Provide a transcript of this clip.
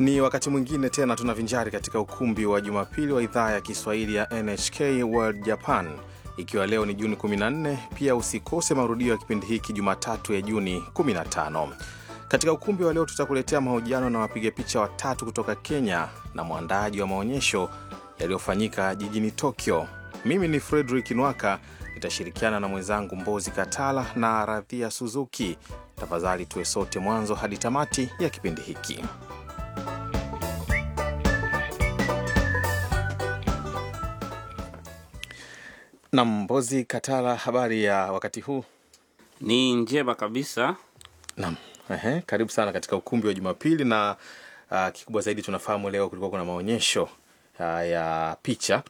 Ni wakati mwingine tena tunavinjari katika ukumbi wa Jumapili wa idhaa ya Kiswahili ya NHK World Japan, ikiwa leo ni Juni 14. Pia usikose marudio ya kipindi hiki Jumatatu ya Juni 15. Katika ukumbi wa leo tutakuletea mahojiano na wapiga picha watatu kutoka Kenya na mwandaaji wa maonyesho yaliyofanyika jijini Tokyo. Mimi ni Frederick Nwaka, nitashirikiana na mwenzangu Mbozi Katala na Radhia Suzuki. Tafadhali tuwe sote mwanzo hadi tamati ya kipindi hiki. Na Mbozi Katala, habari ya wakati huu? Ni njema kabisa. Naam, ehe, karibu sana katika ukumbi wa Jumapili na uh, kikubwa zaidi tunafahamu leo kulikuwa kuna maonyesho uh, ya picha